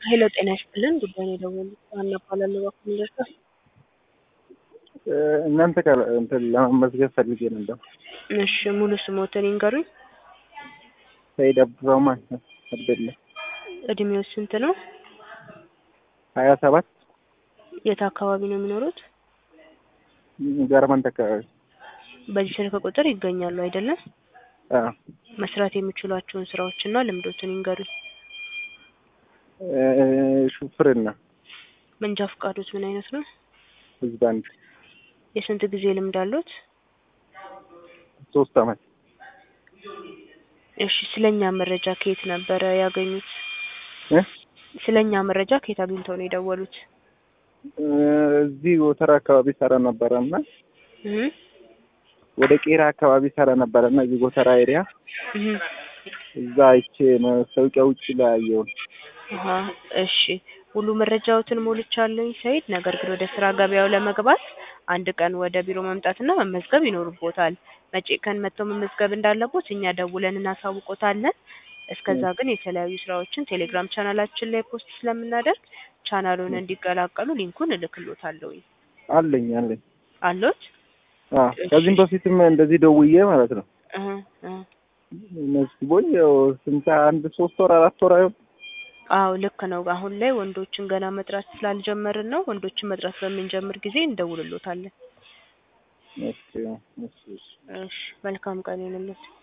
ሄሎ ጤና ይስጥልን ጉዳይ ነው የደወሉት ሀና እባላለሁ እባክዎን ልርዳዎ እናንተ ጋር እንትን ለመመዝገብ ፈልጌ ነበር። እሺ ሙሉ ስሞትን ይንገሩኝ ሰይድ አብዱራህማን አብደላ እድሜው ስንት ነው ሀያ ሰባት የት አካባቢ ነው የሚኖሩት ጋርመንት አካባቢ በዚህ ስልክ ቁጥር ይገኛሉ አይደለም አዎ መስራት የሚችሏቸውን ስራዎችና ልምዶትን ይንገሩኝ ሹፍርና መንጃ ፈቃዶት ምን አይነት ነው ህዝብ አንድ የስንት ጊዜ ልምድ አሉት ሶስት አመት እሺ ስለኛ መረጃ ከየት ነበረ ያገኙት እ ስለኛ መረጃ ከየት አግኝተው ነው የደወሉት እዚህ ወተራ አካባቢ ሰራ ነበረ እና እህ ወደ ቄራ አካባቢ ሰራ ነበረ እና እዚህ ጎተራ ኤሪያ እህ እዛ አይቼ ማስታወቂያ ውጭ ላይ አየሁ። አሀ እሺ ሙሉ መረጃዎትን ሞልቻለሁኝ ሰይድ ነገር ግን ወደ ስራ ገበያው ለመግባት አንድ ቀን ወደ ቢሮ መምጣትና መመዝገብ ይኖርቦታል መቼ ቀን መጥተው መመዝገብ እንዳለቦት እኛ ደውለን እናሳውቆታለን እስከዛ ግን የተለያዩ ስራዎችን ቴሌግራም ቻናላችን ላይ ፖስት ስለምናደርግ ቻናሉን እንዲቀላቀሉ ሊንኩን እልክሎታለሁኝ አለኝ አለኝ አሎት አዎ ከዚህም በፊትም እንደዚህ ደውዬ ማለት ነው እህ እህ መዝግቦኝ ያው ስንት አንድ ሶስት ወር አራት ወር አይሆን አዎ ልክ ነው አሁን ላይ ወንዶችን ገና መጥራት ስላልጀመርን ነው ወንዶችን መጥራት በምንጀምር ጊዜ እንደውልሎታለን እሺ እሺ እሺ እሺ መልካም ቀን ይሁንልዎት